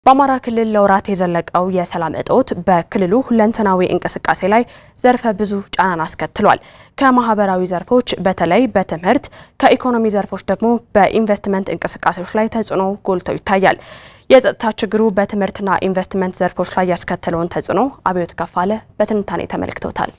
በአማራ ክልል ለወራት የዘለቀው የሰላም እጦት በክልሉ ሁለንተናዊ እንቅስቃሴ ላይ ዘርፈ ብዙ ጫናን አስከትሏል። ከማህበራዊ ዘርፎች በተለይ በትምህርት፣ ከኢኮኖሚ ዘርፎች ደግሞ በኢንቨስትመንት እንቅስቃሴዎች ላይ ተጽዕኖ ጎልቶ ይታያል። የጸጥታ ችግሩ በትምህርትና ኢንቨስትመንት ዘርፎች ላይ ያስከተለውን ተጽዕኖ አብዮት ከፋለ በትንታኔ ተመልክቶታል።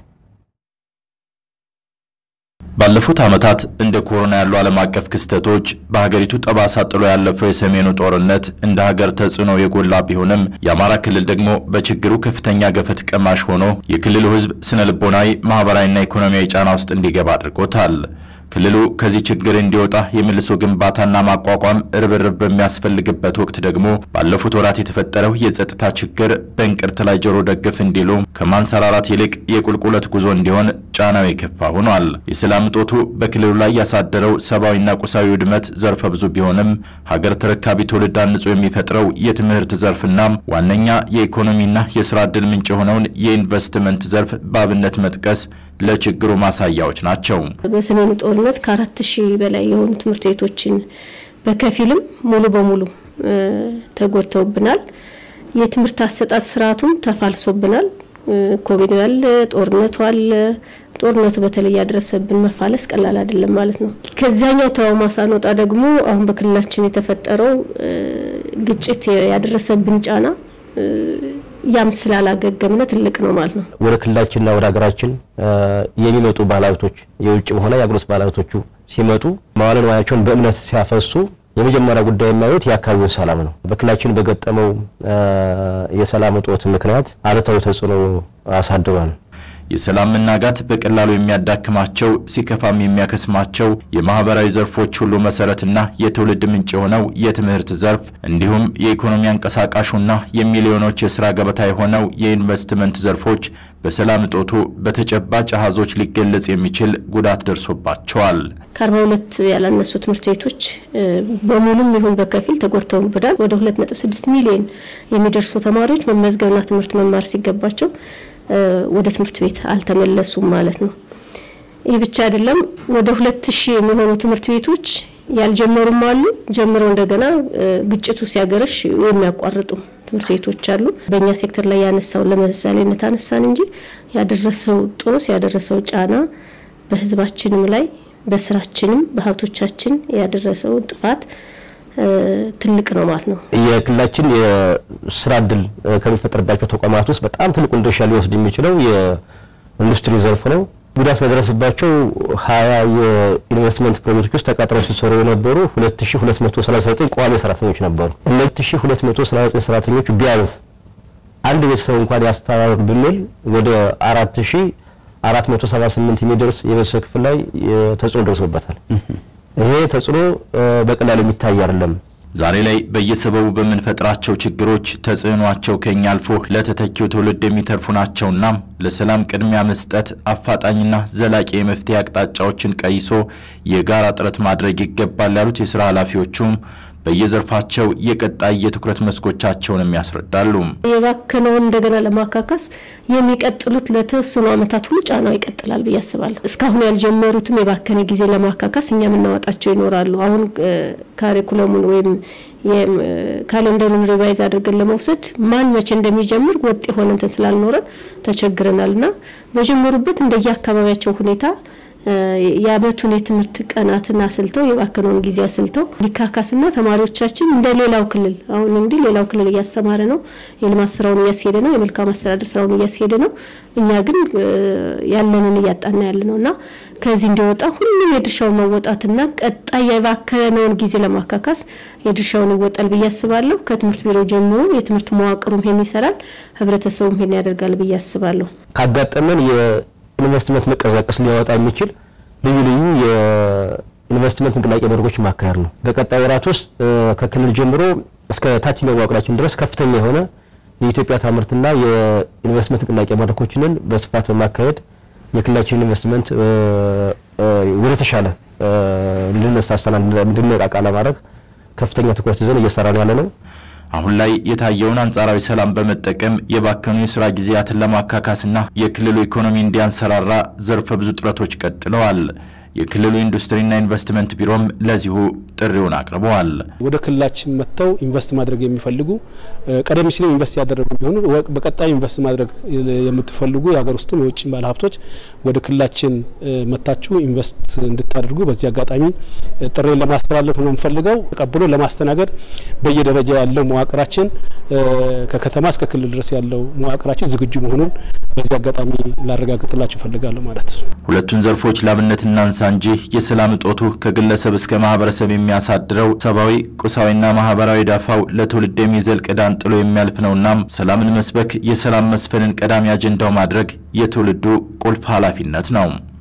ባለፉት ዓመታት እንደ ኮሮና ያሉ ዓለም አቀፍ ክስተቶች በሀገሪቱ ጠባሳ ጥሎ ያለፈው የሰሜኑ ጦርነት እንደ ሀገር ተጽዕኖ የጎላ ቢሆንም የአማራ ክልል ደግሞ በችግሩ ከፍተኛ ገፈት ቀማሽ ሆኖ የክልሉ ሕዝብ ስነ ልቦናዊ፣ ማህበራዊና ኢኮኖሚያዊ ጫና ውስጥ እንዲገባ አድርጎታል። ክልሉ ከዚህ ችግር እንዲወጣ የመልሶ ግንባታና ማቋቋም ርብርብ በሚያስፈልግበት ወቅት ደግሞ ባለፉት ወራት የተፈጠረው የጸጥታ ችግር በእንቅርት ላይ ጆሮ ደግፍ እንዲሉ ከማንሰራራት ይልቅ የቁልቁለት ጉዞ እንዲሆን ጫናው የከፋ ሆኗል። የሰላም እጦቱ በክልሉ ላይ ያሳደረው ሰብአዊና ቁሳዊ ውድመት ዘርፈ ብዙ ቢሆንም ሀገር ተረካቢ ትውልድ አንጾ የሚፈጥረው የትምህርት ዘርፍና ዋነኛ የኢኮኖሚና የስራ ዕድል ምንጭ የሆነውን የኢንቨስትመንት ዘርፍ በአብነት መጥቀስ ለችግሩ ማሳያዎች ናቸው። በሰሜኑ ጦርነት ከአራት ሺህ በላይ የሆኑ ትምህርት ቤቶችን በከፊልም ሙሉ በሙሉ ተጎድተውብናል። የትምህርት አሰጣጥ ስርዓቱም ተፋልሶብናል። ኮቪድ አለ፣ ጦርነቱ አለ። ጦርነቱ በተለይ ያደረሰብን መፋለስ ቀላል አይደለም ማለት ነው። ከዚያኛው ትራውማ ሳንወጣ ደግሞ አሁን በክልላችን የተፈጠረው ግጭት ያደረሰብን ጫና ያም ስላላገገምነ ትልቅ ነው ማለት ነው። ወደ ክልላችንና ወደ ሀገራችን የሚመጡ ባለሀብቶች የውጭም ሆነ የአገር ውስጥ ባለሀብቶቹ ሲመጡ መዋዕለ ንዋያቸውን በእምነት ሲያፈሱ የመጀመሪያ ጉዳይ የማዩት የአካባቢውን ሰላም ነው። በክልላችን በገጠመው የሰላም እጦት ምክንያት አሉታዊ ተጽዕኖ አሳድሯል። የሰላም መናጋት በቀላሉ የሚያዳክማቸው ሲከፋም የሚያከስማቸው የማህበራዊ ዘርፎች ሁሉ መሰረትና የትውልድ ምንጭ የሆነው የትምህርት ዘርፍ እንዲሁም የኢኮኖሚ አንቀሳቃሹና የሚሊዮኖች የስራ ገበታ የሆነው የኢንቨስትመንት ዘርፎች በሰላም እጦቱ በተጨባጭ አሃዞች ሊገለጽ የሚችል ጉዳት ደርሶባቸዋል። ከአርባ ሁለት ያላነሱ ትምህርት ቤቶች በሙሉም ይሁን በከፊል ተጎድተውብናል። ወደ ሁለት ነጥብ ስድስት ሚሊዮን የሚደርሱ ተማሪዎች መመዝገብና ትምህርት መማር ሲገባቸው ወደ ትምህርት ቤት አልተመለሱም ማለት ነው። ይህ ብቻ አይደለም። ወደ ሁለት ሺህ የሚሆኑ ትምህርት ቤቶች ያልጀመሩም አሉ። ጀምረው እንደገና ግጭቱ ሲያገረሽ የሚያቋርጡ ትምህርት ቤቶች አሉ። በእኛ ሴክተር ላይ ያነሳው ለምሳሌነት አነሳን እንጂ ያደረሰው ጦስ ያደረሰው ጫና በሕዝባችንም ላይ በስራችንም በሀብቶቻችን ያደረሰው ጥፋት ትልቅ ነው ማለት ነው። የክልላችን የስራ እድል ከሚፈጠርባቸው ተቋማት ውስጥ በጣም ትልቁን ድርሻ ሊወስድ የሚችለው የኢንዱስትሪ ዘርፍ ነው። ጉዳት በደረሰባቸው ሀያ የኢንቨስትመንት ፕሮጀክቶች ውስጥ ተቀጥረው ሲሰሩ የነበሩ 2239 ቋሚ ሰራተኞች ነበሩ። 2239 ሰራተኞች ቢያንስ አንድ ቤተሰብ እንኳን ያስተባበር ብንል ወደ 4478 የሚደርስ የቤተሰብ ክፍል ላይ ተጽዕኖ ደርሶበታል። ይሄ ተጽዕኖ በቀላሉ የሚታይ አይደለም። ዛሬ ላይ በየሰበቡ በምንፈጥራቸው ችግሮች ተጽዕኗቸው ከኛ አልፎ ለተተኪው ትውልድ የሚተርፉ ናቸውና ለሰላም ቅድሚያ መስጠት አፋጣኝና ዘላቂ የመፍትሄ አቅጣጫዎችን ቀይሶ የጋራ ጥረት ማድረግ ይገባል ያሉት የስራ ኃላፊዎቹም በየዘርፋቸው የቀጣይ የትኩረት መስኮቻቸውንም ያስረዳሉ። የባከነውን እንደገና ለማካካስ የሚቀጥሉት ለተወሰኑ ዓመታት ሁሉ ጫናው ይቀጥላል ብዬ አስባለሁ። እስካሁን ያልጀመሩትም የባከነ ጊዜ ለማካካስ እኛ የምናወጣቸው ይኖራሉ። አሁን ካሪኩለሙን ወይም ካሌንደሩን ሪቫይዝ አድርገን ለመውሰድ ማን መቼ እንደሚጀምር ወጥ የሆነ እንትን ስላልኖረን ተቸግረናል እና በጀመሩበት እንደየአካባቢያቸው ሁኔታ የአመቱን የትምህርት ቀናትን አስልተው የባከነውን ጊዜ አስልተው ሊካካስና ተማሪዎቻችን እንደ ሌላው ክልል አሁን እንዲህ ሌላው ክልል እያስተማረ ነው፣ የልማት ስራውን እያስሄደ ነው፣ የመልካም አስተዳደር ስራውን እያስሄደ ነው። እኛ ግን ያለንን እያጣና ያለ ነው እና ከዚህ እንዲወጣ ሁሉም የድርሻውን መወጣትና ቀጣይ የባከነውን ጊዜ ለማካካስ የድርሻውን ይወጣል ብዬ አስባለሁ። ከትምህርት ቢሮ ጀምሮ የትምህርት መዋቅሩም ይሄን ይሰራል፣ ህብረተሰቡም ይሄን ያደርጋል ብዬ አስባለሁ። ካጋጠመን ኢንቨስትመንት መቀዛቀስ ሊያወጣ የሚችል ልዩ ልዩ የኢንቨስትመንት ንቅናቄ መድረኮች ማካሄድ ነው። በቀጣይ ወራት ውስጥ ከክልል ጀምሮ እስከ ታችኛው መዋቅራችን ድረስ ከፍተኛ የሆነ የኢትዮጵያ ታምርትና የኢንቨስትመንት ንቅናቄ መድረኮችንን በስፋት በማካሄድ የክልላችን ኢንቨስትመንት ወደ ተሻለ እንድነሳሳና እንድነቃቃ ለማድረግ ከፍተኛ ትኩረት ይዘን እየሰራን ያለ ነው። አሁን ላይ የታየውን አንጻራዊ ሰላም በመጠቀም የባከኑ የስራ ጊዜያትን ለማካካስና የክልሉ ኢኮኖሚ እንዲያንሰራራ ዘርፈ ብዙ ጥረቶች ቀጥለዋል። የክልሉ ኢንዱስትሪና ኢንቨስትመንት ቢሮም ለዚሁ ጥሪውን አቅርበዋል። ወደ ክልላችን መጥተው ኢንቨስት ማድረግ የሚፈልጉ ቀደም ሲል ኢንቨስት ያደረጉ ቢሆኑ በቀጣይ ኢንቨስት ማድረግ የምትፈልጉ የሀገር ውስጥም የውጭ ባለሀብቶች ወደ ክልላችን መታችሁ ኢንቨስት እንድታደርጉ በዚህ አጋጣሚ ጥሬን ለማስተላለፍ ነው የምፈልገው። ተቀብሎ ለማስተናገድ በየደረጃ ያለው መዋቅራችን ከከተማ እስከ ክልል ድረስ ያለው መዋቅራችን ዝግጁ መሆኑን በዚህ አጋጣሚ ላረጋግጥላችሁ እፈልጋለሁ ማለት ነው። ሁለቱን ዘርፎች ላብነት እናንሳ እንጂ የሰላም እጦቱ ከግለሰብ እስከ ማህበረሰብ የሚያሳድረው ሰብአዊ፣ ቁሳዊና ማህበራዊ ዳፋው ለትውልድ የሚዘልቅ ዕዳን ጥሎ የሚያልፍ ነውና ሰላምን መስበክ፣ የሰላም መስፈንን ቀዳሚ አጀንዳው ማድረግ የትውልዱ ቁልፍ ኃላፊነት ነው።